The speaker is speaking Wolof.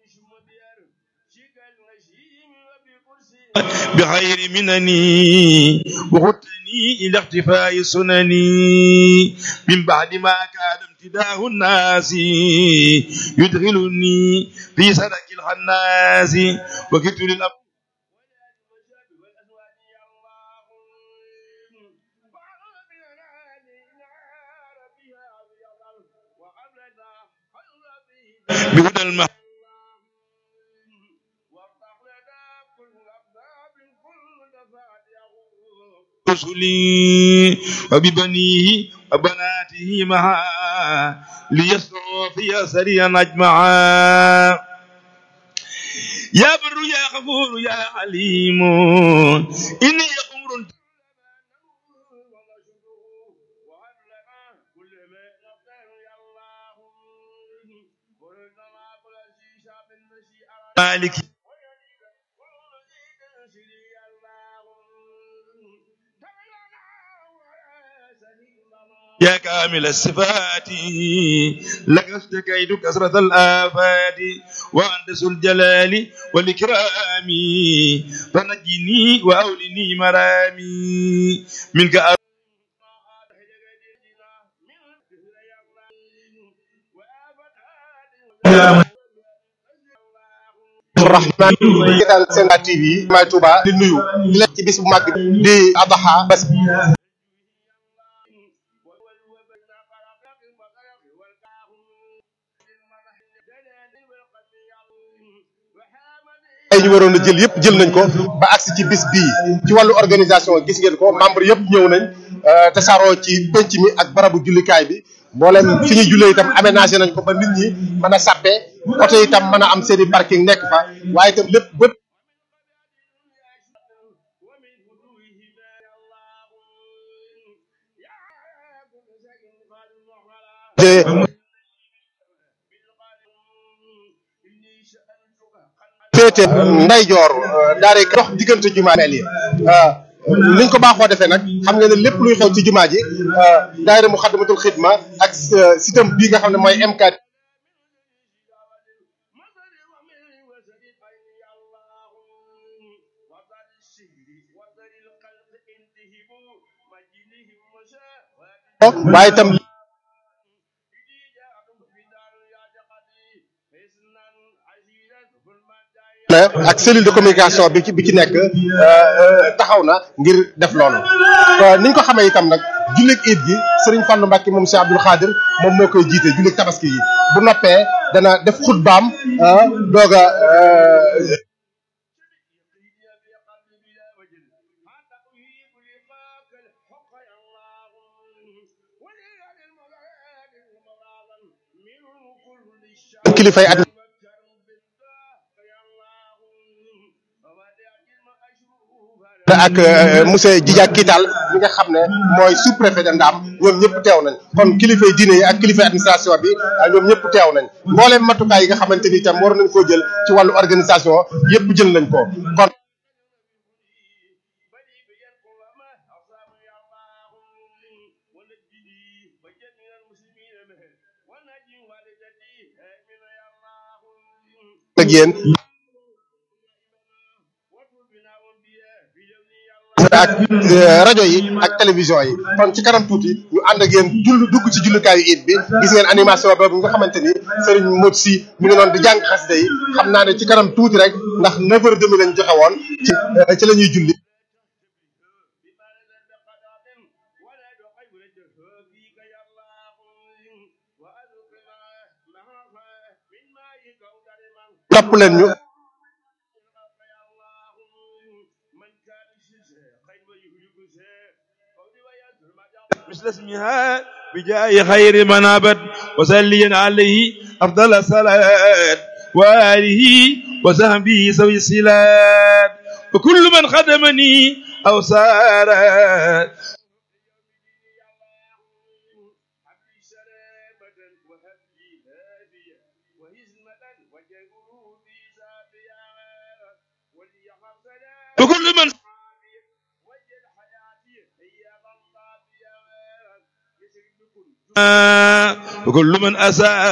بخير منني وخدني إلى اختفاء سنني من بعد ما كان امتداه الناس يدخلني في سلك الخناس وكدت للأب بهدى المح رسلي وببنيه وبناته معا ليسروا في سريا أجمعا يا بر يا غفور يا عليم إني أمر مالك يا كامل الصفات لك اشتكيت كثرة الآفات وأنت ذو الجلال والإكرام فنجني وأولني مرامي منك أ... rahman seetaan seen TV may Touba di nuyu di leen ci bis bu màgg di Adha bés ay ñu waroon a jël yëpp jël nañ ko ba agsi ci bis bii ci wàllu organisation gis ngeen ko membre yëpp ñëw nañ tasaaroo ci penc mi ak barabu jullikaay bi mboolem fi ñuy jullee itam aménagé nañ ko ba nit ñi mën a sàppe oto itam mën a am seeni parking nekk fa waaye itam lépp bët féete ndeyjoor daare dox diggante jumaa mel yi liñ ko baaxoo defee nag xam nga ne lépp luy xew ci jumaa ji daayira Muxaddamatul Xidma ak sitam bii nga xam ne mooy MK waaye itam ak cellule de communication bi ci bi ci nekk taxaw na ngir def loolu niñ ko xamee itam nag jullit iid gi sëriñ Fallou Mbacke moom Cheikh Abdoul Khadir moom moo koy jiite jullit tabaski yi bu noppee dana def xutbaam doog a kilifay at ak monsieur Djidia Kital mi nga xam ne mooy sous-préfet de Ndam ñoom ñëpp teew nañ kon kilifay diine yi ak kilifay administration bi ñoom ñëpp teew nañ mbooleem matukaay yi nga xamante ni itam war nañ koo jël ci wàllu organisation yëpp jël nañ ko kon ak yéen ak rajo yi ak télévision yi kon ci kanam tuuti ñu ànd ak yéen jull dugg ci jullukaayu it bi gis ngeen animation boobu nga xamante ni Serigne Modou Sy mi ngi noonu di jàng xasida yi xam naa ne ci kanam tuuti rek ndax 9h30 lañ joxe woon ci ci la ñuy julli. topp leen ñu. مثل اسمها بجاه خير من أبد وسليا عليه أفضل الصلاة وآله وصحبه سوي الصلاة وكل من خدمني أو سار وكل من وكل من أساء